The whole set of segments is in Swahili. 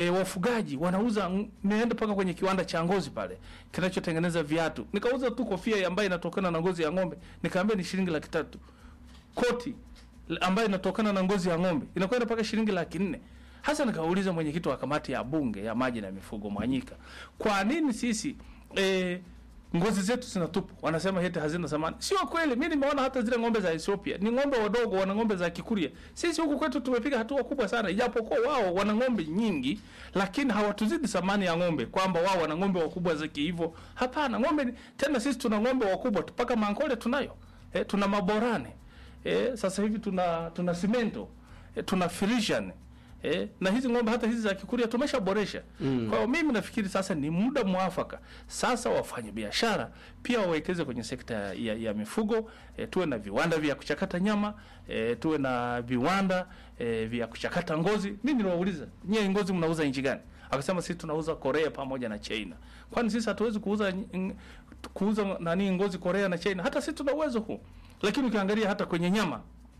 e, wafugaji wanauza ng- niende mpaka kwenye kiwanda cha ngozi pale kinachotengeneza viatu nikauza tu kofia ambayo inatokana na ngozi ya ng'ombe nikaambia ni shilingi laki tatu koti l- ambayo inatokana na ngozi ya ng'ombe inakwenda mpaka shilingi laki nne hasa nikauliza mwenyekiti wa kamati ya bunge ya maji na mifugo Mwanyika, kwa nini sisi e, ngozi zetu zinatupwa? Wanasema heti hazina thamani. Sio kweli. Mimi nimeona hata zile ng'ombe za Ethiopia ni ng'ombe wadogo, wana ng'ombe za Kikuria. Sisi huku kwetu tumepiga hatua kubwa sana, ijapokuwa wao wana ng'ombe nyingi, lakini hawatuzidi thamani ya ng'ombe, kwamba wao wana ng'ombe wakubwa zaki hivyo. Hapana, ng'ombe ni- tena sisi tuna ng'ombe wakubwa tu, mpaka Mankole tunayo e, tuna maborane e, sasa hivi tuna tuna simento e, tuna Frisian Eh, na hizi ng'ombe hata hizi za Kikuria tumeshaboresha. Mm. Kwa hiyo mimi nafikiri sasa ni muda mwafaka sasa wafanye biashara pia wawekeze kwenye sekta ya, ya, ya mifugo eh, tuwe na viwanda vya kuchakata nyama eh, tuwe na viwanda eh, vya kuchakata ngozi. Mimi niliwauliza, nyie ngozi mnauza nchi gani? Akasema sisi tunauza Korea pamoja na China. Kwani sisi hatuwezi kuuza n- kuuza nani ngozi Korea na China? Hata sisi tuna uwezo huu. Lakini ukiangalia hata kwenye nyama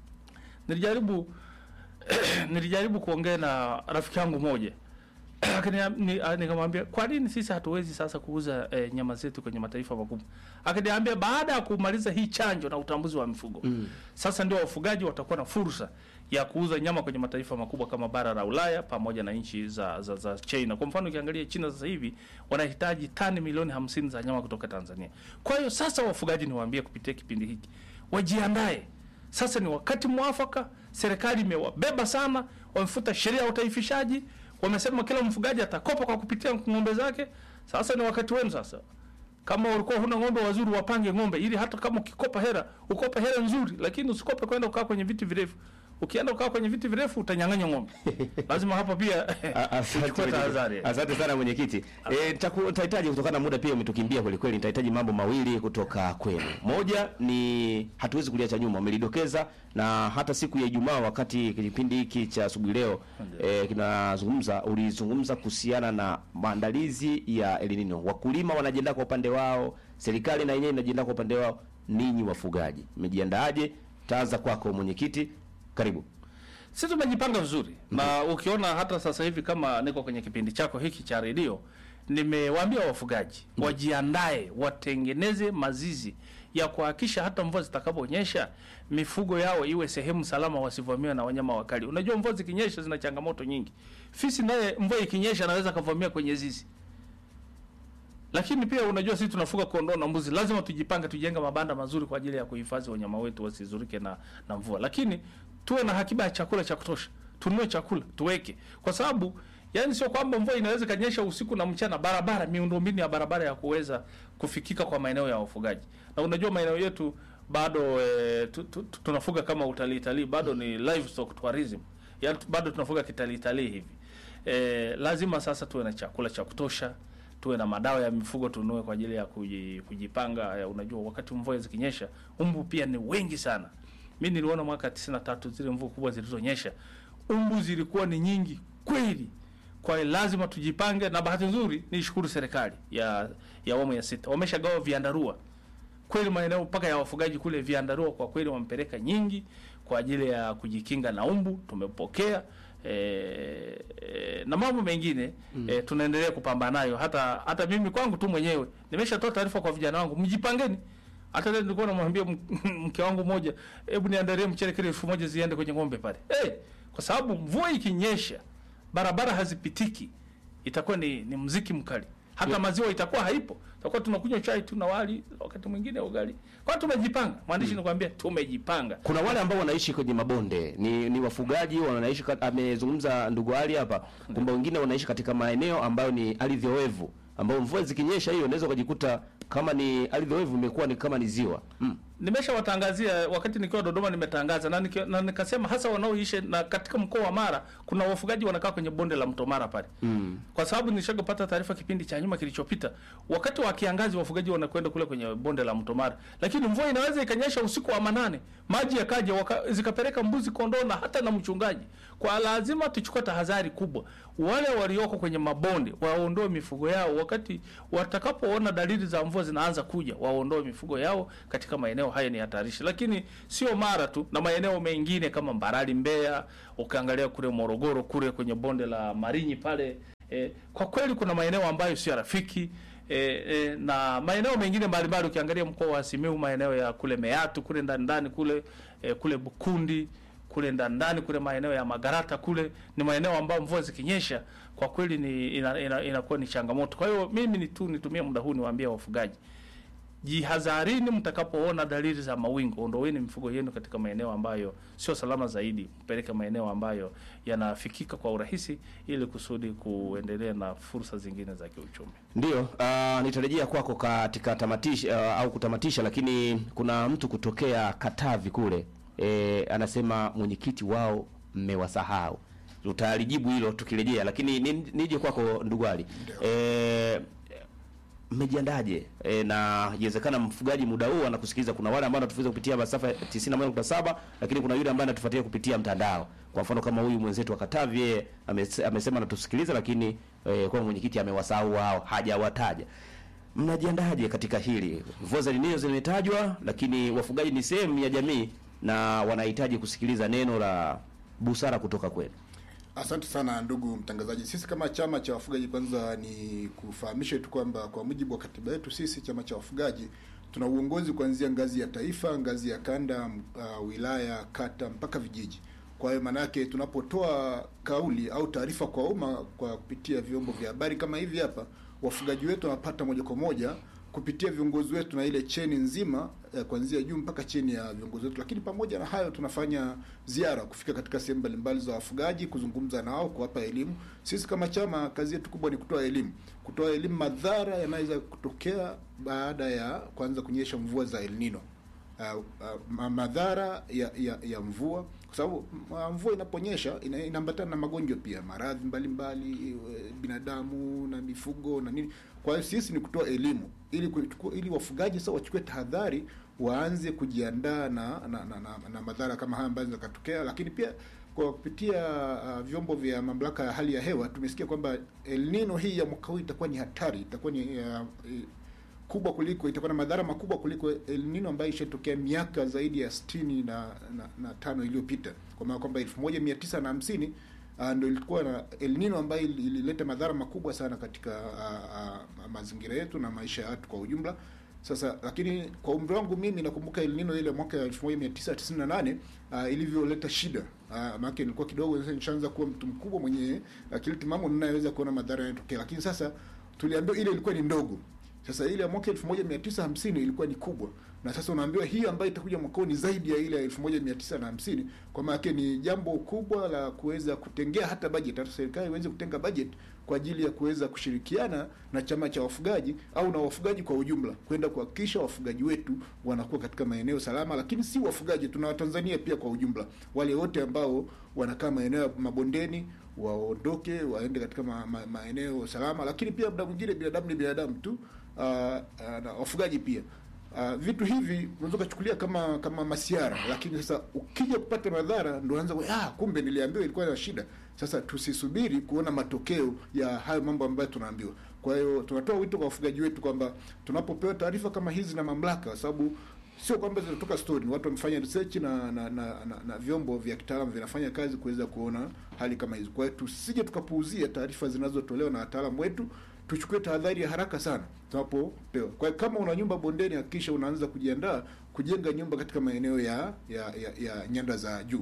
nilijaribu nilijaribu kuongea na rafiki yangu moja Akania- ni- ah, nikamwambia kwa nini sisi hatuwezi sasa kuuza eh, nyama zetu kwenye mataifa makubwa akaniambia baada ya kumaliza hii chanjo na utambuzi wa mifugo mm. sasa ndio wafugaji watakuwa na fursa ya kuuza nyama kwenye mataifa makubwa kama bara la Ulaya pamoja na nchi za, za, za China. Kwa mfano ukiangalia China sasa hivi wanahitaji tani milioni hamsini za nyama kutoka Tanzania. Kwa hiyo sasa wafugaji niwaambie kupitia kipindi hiki wajiandae sasa ni wakati mwafaka. Serikali imewabeba sana, wamefuta sheria ya utaifishaji, wamesema kila mfugaji atakopa kwa kupitia ng'ombe zake. Sasa ni wakati wenu sasa. Kama ulikuwa huna ng'ombe wazuri, wapange ng'ombe, ili hata kama ukikopa hela ukope hela nzuri, lakini usikope kwenda kukaa kwenye viti virefu. Ukienda kukaa kwenye viti virefu utanyang'anya ng'ombe. Lazima hapa pia A- asante uchukue mwenyekiti. tahadhari. Asante sana mwenyekiti. Eh, nitaku- nitahitaji kutokana na muda pia umetukimbia kweli kweli, nitahitaji mambo mawili kutoka kwenu. Moja ni hatuwezi kuliacha nyuma, umelidokeza na hata siku ya Ijumaa wakati kipindi hiki cha asubuhi leo eh, kinazungumza, ulizungumza kuhusiana na maandalizi ya El Nino. Wakulima wanajiandaa kwa upande wao, serikali na yenyewe inajiandaa kwa upande wao. Ninyi wafugaji mmejiandaaje? Taanza kwako mwenyekiti, karibu. Sisi tumejipanga vizuri na ukiona hata sasa hivi kama niko kwenye kipindi chako hiki cha redio, nimewaambia wafugaji wajiandae, watengeneze mazizi ya kuhakikisha hata mvua zitakaponyesha mifugo yao iwe sehemu salama, wasivamiwe na wanyama wakali. Unajua mvua zikinyesha zina changamoto nyingi. Fisi naye mvua ikinyesha anaweza kavamia kwenye zizi lakini pia unajua sisi tunafuga kondoo na mbuzi, lazima tujipange, tujenge mabanda mazuri kwa ajili ya kuhifadhi wanyama wetu wasizurike na, na mvua, lakini tuwe na hakiba ya chakula cha kutosha, tununue chakula tuweke, kwa sababu yani sio kwamba mvua inaweza ikanyesha usiku na mchana, barabara, miundombinu ya barabara ya kuweza kufikika kwa maeneo ya wafugaji. Na unajua maeneo yetu bado e, tu, tu, tu, tunafuga kama utalii talii, bado ni livestock tourism, yani bado tunafuga kitalii talii hivi. E, lazima sasa tuwe na chakula cha kutosha tuwe na madawa ya mifugo tununue kwa ajili ya kuji- kujipanga. Eh, Unajua, wakati mvua zikinyesha, umbu pia ni wengi sana. Mi niliona mwaka 93 zile mvua kubwa zilizonyesha, umbu zilikuwa ni nyingi kweli. Kwa hiyo lazima tujipange, na bahati nzuri nishukuru serikali ya ya awamu ya sita wameshagawa viandarua kweli maeneo mpaka ya wafugaji kule viandarua kwa kweli wamepeleka nyingi kwa ajili ya kujikinga na umbu tumepokea e, e, na mambo mengine mm. e, tunaendelea kupambana nayo hata hata mimi kwangu tu mwenyewe nimeshatoa taarifa kwa vijana wangu mjipangeni hata leo nilikuwa namwambia m- mke wangu mmoja hebu niandalie mchele kile elfu moja ziende kwenye ng'ombe pale hey, kwa sababu mvua ikinyesha barabara hazipitiki itakuwa ni, ni mziki mkali hata maziwa itakuwa haipo, tutakuwa tunakunywa chai tu na wali, wakati mwingine ugali. Kwa hiyo tumejipanga, mwandishi mm. nikwambia tumejipanga. Kuna wale ambao wanaishi kwenye mabonde, ni, ni wafugaji wanaishi. kat- Amezungumza ndugu Ali hapa kwamba wengine wanaishi katika maeneo ambayo ni ardhi oevu, ambao mvua zikinyesha hiyo unaweza ukajikuta kama ni ardhi oevu imekuwa ni kama ni ziwa mm. Nimeshawatangazia wakati nikiwa Dodoma, nimetangaza na, nika, na nikasema hasa wanaoishi na katika mkoa wa Mara kuna wafugaji wanakaa kwenye bonde la mto Mara pale mm. kwa sababu nilishapata taarifa kipindi cha nyuma kilichopita, wakati wa kiangazi wafugaji wanakwenda kule kwenye bonde la mto Mara, lakini mvua inaweza ikanyesha usiku wa manane, maji yakaja waka, zikapeleka mbuzi, kondoo na hata na mchungaji. Kwa lazima tuchukue tahadhari kubwa, wale walioko kwenye mabonde waondoe mifugo yao, wakati watakapoona dalili za mvua zinaanza kuja, waondoe mifugo yao katika maeneo haya, ni hatarishi. Lakini sio Mara tu, na maeneo mengine kama Mbarali, Mbeya, ukiangalia kule Morogoro kule kwenye bonde la Marinyi pale E, kwa kweli kuna maeneo ambayo sio rafiki e, e, na maeneo mengine mbalimbali ukiangalia mkoa wa Simiyu maeneo ya kule Meatu kule ndani ndani kule e, kule Bukundi kule ndani ndani kule maeneo ya Magarata kule ni maeneo ambayo mvua zikinyesha kwa kweli ni inakuwa ina, ina ni changamoto. Kwa hiyo mimi ni tu nitumie muda huu niwaambie wafugaji jihadharini mtakapoona dalili za mawingu, ondoweni mifugo yenu katika maeneo ambayo sio salama zaidi, mpeleke maeneo ambayo yanafikika kwa urahisi, ili kusudi kuendelea na fursa zingine za kiuchumi. Ndio, uh, nitarejea kwako katika tamatisha uh, au kutamatisha, lakini kuna mtu kutokea Katavi kule e, anasema mwenyekiti wao mmewasahau. Utalijibu hilo tukirejea, lakini ni- nije kwako ndugu Ali. E, mmejiandaje? E, na iwezekana mfugaji muda huu anakusikiliza. Kuna wale ambao wanatufuza kupitia masafa ya 91.7 lakini kuna yule ambaye anatufuatia kupitia mtandao. Kwa mfano kama huyu mwenzetu wa Katavi, yeye amese- amesema anatusikiliza, lakini e, kwa mwenyekiti amewasahau wao, hajawataja. Mnajiandaje katika hili? Mvua za Elnino zimetajwa, lakini wafugaji ni sehemu ya jamii na wanahitaji kusikiliza neno la busara kutoka kwenu. Asante sana ndugu mtangazaji. Sisi kama chama cha wafugaji, kwanza ni kufahamisha tu kwamba kwa mujibu wa katiba yetu, sisi chama cha wafugaji tuna uongozi kuanzia ngazi ya taifa, ngazi ya kanda, uh, wilaya, kata mpaka vijiji. Kwa hiyo maana yake tunapotoa kauli au taarifa kwa umma kwa kupitia vyombo vya habari kama hivi hapa, wafugaji wetu wanapata moja kwa moja kupitia viongozi wetu na ile cheni nzima eh, kuanzia juu mpaka chini ya viongozi wetu. Lakini pamoja na hayo, tunafanya ziara kufika katika sehemu mbalimbali za wafugaji, kuzungumza nao, kuwapa elimu. Sisi kama chama, kazi yetu kubwa ni kutoa elimu, kutoa elimu madhara yanaweza kutokea baada ya kuanza kunyesha mvua za El Nino. Uh, uh, madhara ya, ya, ya mvua kwa sababu uh, mvua inaponyesha ina, inaambatana na magonjwa pia, maradhi mbalimbali eh, binadamu na mifugo na nini. Kwa hiyo sisi ni kutoa elimu ili kuchukua, ili wafugaji sasa wachukue tahadhari, waanze kujiandaa na na, na, na, na madhara kama haya ambayo yakatokea, lakini pia kwa kupitia uh, vyombo vya mamlaka ya hali ya hewa tumesikia kwamba El Nino hii ya mwaka huu itakuwa ni hatari, itakuwa ni uh, kubwa kuliko itakuwa na madhara makubwa kuliko El Nino ambayo ishatokea miaka zaidi ya sitini na, na, na tano iliyopita, kwa maana kwamba elfu moja mia tisa na hamsini uh, ndo ilikuwa na El Nino ambayo ilileta madhara makubwa sana katika uh, uh, mazingira yetu na maisha ya watu kwa ujumla. Sasa lakini kwa umri wangu mimi nakumbuka El Nino ile mwaka 1998 uh, ilivyoleta shida uh, maana nilikuwa kidogo sasa nishaanza kuwa mtu mkubwa mwenye akili timamu ninayeweza kuona madhara yanayotokea, lakini sasa tuliambiwa ile ilikuwa ni ndogo. Sasa ile ya mwaka 1950 ilikuwa ni kubwa, na sasa unaambiwa hii ambayo itakuja mwaka huu ni zaidi ya ile ya 1950. Kwa maana yake ni jambo kubwa la kuweza kutengea hata budget, hata serikali iweze kutenga budget kwa ajili ya kuweza kushirikiana na chama cha wafugaji au na wafugaji kwa ujumla kwenda kuhakikisha wafugaji wetu wanakuwa katika maeneo salama, lakini si wafugaji, tuna Watanzania pia kwa ujumla, wale wote ambao wanakaa maeneo ya mabondeni waondoke waende katika ma, ma, maeneo salama, lakini pia muda mwingine binadamu ni binadamu tu uh, uh, na wafugaji pia uh, vitu hivi unaweza kuchukulia kama kama masiara, lakini sasa ukija kupata madhara ndio unaanza ah, kumbe niliambiwa ilikuwa na shida. Sasa tusisubiri kuona matokeo ya hayo mambo ambayo tunaambiwa. Kwa hiyo tunatoa wito kwa wafugaji wetu kwamba tunapopewa taarifa kama hizi na mamlaka, kwa sababu sio kwamba zinatoka story, watu wamefanya research na na, na, na, na vyombo vya kitaalamu vinafanya kazi kuweza kuona hali kama hizo. Kwa hiyo tusije tukapuuzia taarifa zinazotolewa na wataalamu wetu, tuchukue tahadhari ya haraka sana tunapopewa. Kwa hiyo kama una nyumba bondeni, hakikisha unaanza kujiandaa kujenga nyumba katika maeneo ya ya, ya, ya nyanda za juu,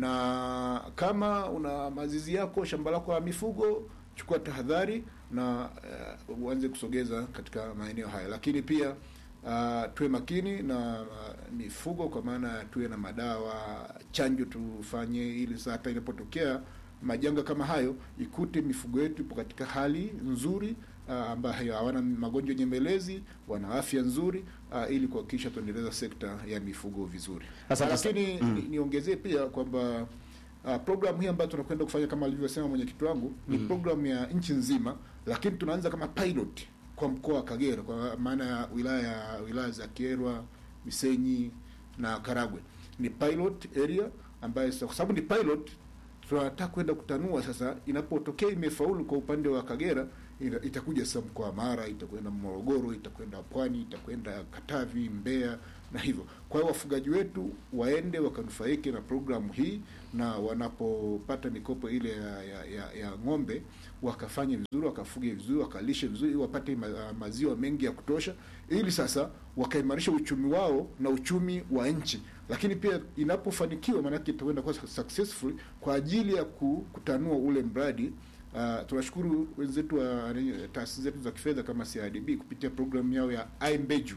na kama una mazizi yako, shamba lako la mifugo, chukua tahadhari na uh, uanze kusogeza katika maeneo haya, lakini pia Uh, tuwe makini na uh, mifugo kwa maana tuwe na madawa, chanjo tufanye, ili saa hata inapotokea majanga kama hayo ikute mifugo yetu ipo katika hali nzuri uh, ambayo hawana magonjwa nyemelezi, wana afya nzuri uh, ili kuhakikisha tuendeleza sekta ya mifugo vizuri. Asante. Lakini Mm. ni- niongezee pia kwamba uh, programu hii ambayo tunakwenda kufanya kama alivyosema mwenyekiti wangu ni programu ya nchi nzima, lakini tunaanza kama pilot kwa mkoa wa Kagera kwa maana ya wilaya wilaya za Kyerwa, Misenyi na Karagwe. Ni pilot area ambayo sasa kwa sababu ni pilot tunataka kwenda kutanua sasa. Inapotokea imefaulu kwa upande wa Kagera, ita- itakuja sasa mkoa wa Mara, itakwenda Morogoro, itakwenda Pwani, itakwenda Katavi, Mbeya na hivyo. Kwa hiyo wafugaji wetu waende wakanufaike na programu hii, na wanapopata mikopo ile ya, ya, ya, ya ng'ombe wakafanye vizuri, wakafuge vizuri, wakalishe vizuri, ili wapate ma, maziwa mengi ya kutosha, ili sasa wakaimarisha uchumi wao na uchumi wa nchi. Lakini pia inapofanikiwa, maanake itakwenda kuwa successful kwa ajili ya ku- kutanua ule mradi. Uh, tunashukuru wenzetu wa taasisi zetu za kifedha kama CRDB kupitia programu yao ya iMbeju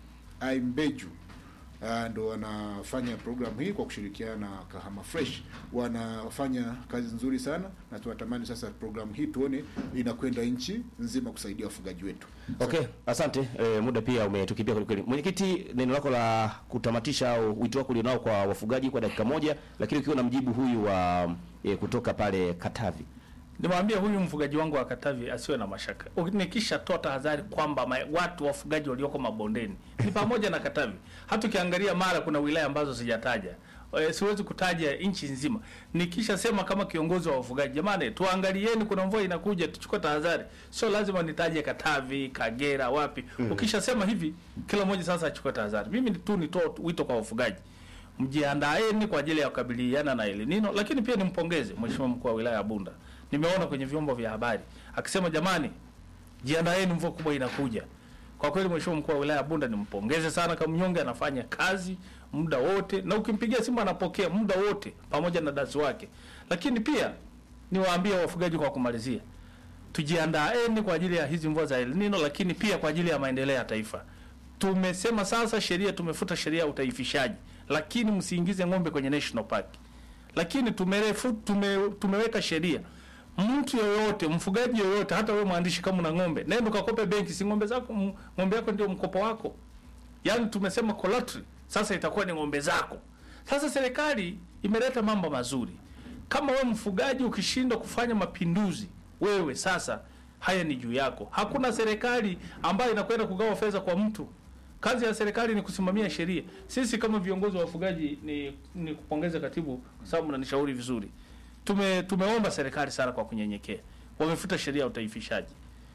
iMbeju uh, ndo wanafanya programu hii kwa kushirikiana na Kahama Fresh. Wanafanya kazi nzuri sana, na tunatamani sasa programu hii tuone inakwenda nchi nzima kusaidia wafugaji wetu. Okay, asante. E, muda pia umetukimbia kweli kweli. Mwenyekiti, neno lako la kutamatisha au wito wako ulionao kwa wafugaji kwa dakika moja, lakini ukiwa na mjibu huyu wa e, kutoka pale Katavi. Nimwambia huyu mfugaji wangu wa Katavi asiwe na mashaka. Nikishatoa tahadhari kwamba ma- watu wafugaji walioko mabondeni ni pamoja na Katavi. Hata ukiangalia Mara kuna wilaya ambazo sijataja. E, siwezi kutaja nchi nzima. Nikishasema kama kiongozi wa wafugaji, jamani, tuangalieni, kuna mvua inakuja, tuchukue tahadhari. Sio lazima nitaje Katavi, Kagera, wapi. Ukishasema hivi, kila mmoja sasa achukue tahadhari. Mimi ni tu nitoe wito kwa wafugaji mjiandaeni kwa ajili ya kukabiliana na El Nino, lakini pia nimpongeze Mheshimiwa mkuu wa wilaya ya Bunda. Nimeona kwenye vyombo vya habari akisema jamani, jiandaeni, mvua kubwa inakuja. Kwa kweli Mheshimiwa mkuu wa wilaya ya Bunda nimpongeze sana, kama mnyonge anafanya kazi muda wote, na ukimpigia simu anapokea muda wote pamoja na dasi wake. Lakini pia niwaambie wafugaji kwa kumalizia, tujiandaeni kwa ajili ya hizi mvua za El Nino, lakini pia kwa ajili ya maendeleo ya taifa. Tumesema sasa sheria, tumefuta sheria ya utaifishaji, lakini msiingize ng'ombe kwenye national park. Lakini tumerefu, tume, tumeweka sheria, mtu yoyote, mfugaji yoyote, hata wewe mwandishi, kama una ng'ombe, nenda ukakope benki, si ng'ombe zako, m- ng'ombe yako ndio mkopo wako. Yaani tumesema collateral sasa itakuwa ni ng'ombe zako. Sasa serikali imeleta mambo mazuri. Kama wewe mfugaji ukishindwa kufanya mapinduzi, wewe sasa haya ni juu yako. Hakuna serikali ambayo inakwenda kugawa fedha kwa mtu. Kazi ya serikali ni kusimamia sheria. Sisi kama viongozi wa wafugaji ni, ni kupongeza katibu kwa sababu mnanishauri vizuri. Tume, tumeomba serikali sana kwa kunyenyekea. Wamefuta sheria ya utaifishaji.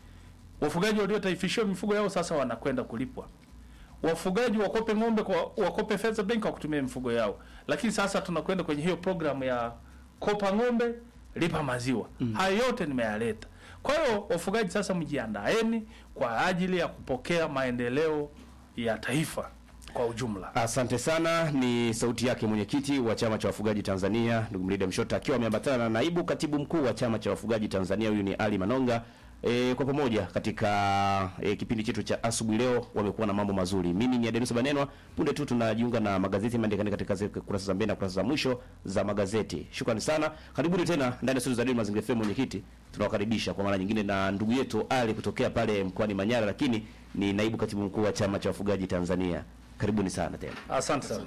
Wafugaji waliotaifishiwa mifugo yao sasa wanakwenda kulipwa wafugaji wakope ng'ombe kwa wakope fedha benki kwa kutumia mifugo yao, lakini sasa tunakwenda kwenye hiyo programu ya kopa ng'ombe lipa maziwa. Mm. Hayo yote nimeyaleta. Kwa hiyo wafugaji sasa, mjiandaeni kwa ajili ya kupokea maendeleo ya taifa kwa ujumla. Asante sana. Ni sauti yake mwenyekiti wa chama cha wafugaji Tanzania, ndugu Mrida Mshota, akiwa ameambatana na naibu katibu mkuu wa chama cha wafugaji Tanzania, huyu ni Ali Manonga. E, kwa pamoja katika e, kipindi chetu cha asubuhi leo wamekuwa na mambo mazuri. Mimi ni Adenusa Banenwa. Punde tu tunajiunga na magazeti yameandika katika ze- kurasa za mbele na kurasa za mwisho za magazeti. Shukrani sana, karibuni tena ndani ya studio za Radio Mazingira FM. Mwenyekiti, tunawakaribisha kwa mara nyingine na ndugu yetu Ali kutokea pale mkoani Manyara, lakini ni naibu katibu mkuu wa chama cha wafugaji Tanzania. Karibuni sana tena. Asante sana.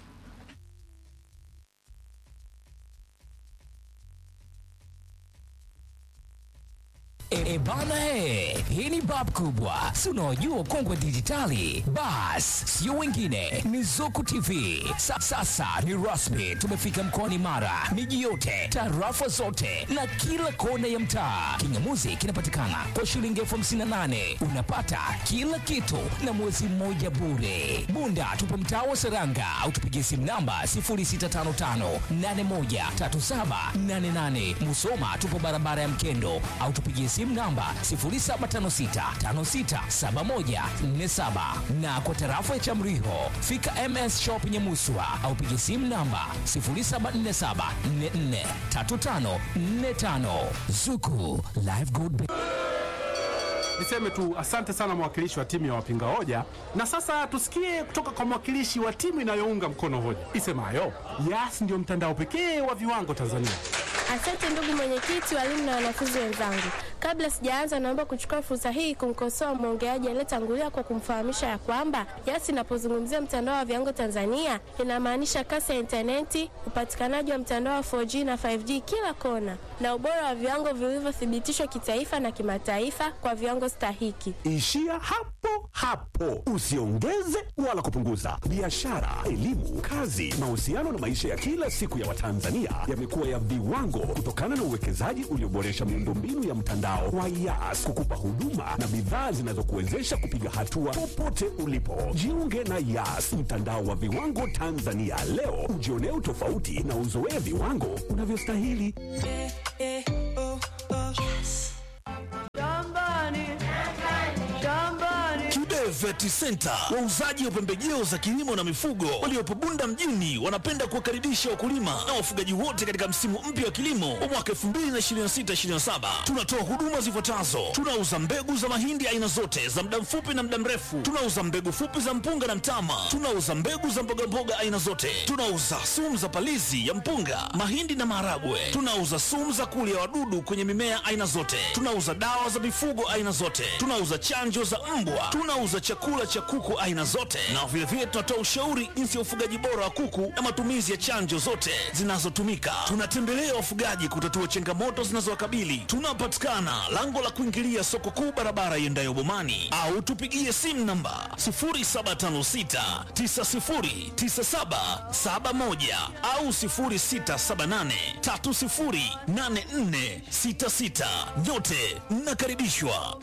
E, e bana he, hii ni bab kubwa, si unaojua kongwe dijitali. Bas, sio wengine, ni Zuku TV. Sa, sasa ni rasmi, tumefika mkoani Mara, miji yote, tarafa zote na kila kona ya mtaa. Kingamuzi kinapatikana kwa shilingi elfu hamsini na nane unapata kila kitu na mwezi mmoja bure. Bunda tupo mtaa wa Seranga au tupigie simu namba 0655813788. Musoma tupo barabara ya Mkendo au tupigie simu namba 0756567147 na kwa tarafa ya Chamriho fika MS Shop Nyamuswa au pigie simu namba 0747443545 Zuku Live Good Bay. Niseme tu asante sana mwakilishi wa timu ya wapinga hoja, na sasa tusikie kutoka kwa mwakilishi wa timu inayounga mkono hoja isemayo Yas ndio mtandao pekee wa viwango Tanzania. Asante ndugu mwenyekiti, walimu na wanafunzi wenzangu. Kabla sijaanza, naomba kuchukua fursa hii kumkosoa mwongeaji aliyetangulia kwa kumfahamisha ya kwamba Yas inapozungumzia mtandao wa viwango Tanzania inamaanisha kasi ya intaneti, upatikanaji wa mtandao wa 4G na 5G kila kona, na ubora wa viwango vilivyothibitishwa kitaifa na kimataifa kwa viwango stahiki. Ishia hapo hapo, usiongeze wala kupunguza. Biashara, elimu, kazi, mahusiano na maisha ya kila siku ya Watanzania yamekuwa ya viwango kutokana na uwekezaji ulioboresha miundombinu ya mtandao wa Yas kukupa huduma na bidhaa zinazokuwezesha kupiga hatua popote ulipo. Jiunge na Yas, mtandao wa viwango Tanzania leo, ujionee utofauti na uzoee viwango unavyostahili. Vet Center, wauzaji wa pembejeo za kilimo na mifugo waliopo Bunda mjini, wanapenda kuwakaribisha wakulima na wafugaji wote katika msimu mpya wa kilimo wa mwaka 2026/2027. Tunatoa huduma zifuatazo: tunauza mbegu za mahindi aina zote za muda mfupi na muda mrefu, tunauza mbegu fupi za mpunga na mtama, tunauza mbegu za mbogamboga aina zote, tunauza sumu za palizi ya mpunga, mahindi na maharagwe, tunauza sumu za kulia wadudu kwenye mimea aina zote, tunauza dawa za mifugo aina zote, tunauza chanjo za mbwa, tunauza chakula cha kuku aina zote, na vilevile tunatoa ushauri jinsi ya ufugaji bora wa kuku na matumizi ya chanjo zote zinazotumika. Tunatembelea wafugaji kutatua changamoto zinazowakabili. Tunapatikana lango la kuingilia soko kuu, barabara iendayo Bomani, au tupigie simu namba 0756909771 au 0678308466. Nyote mnakaribishwa.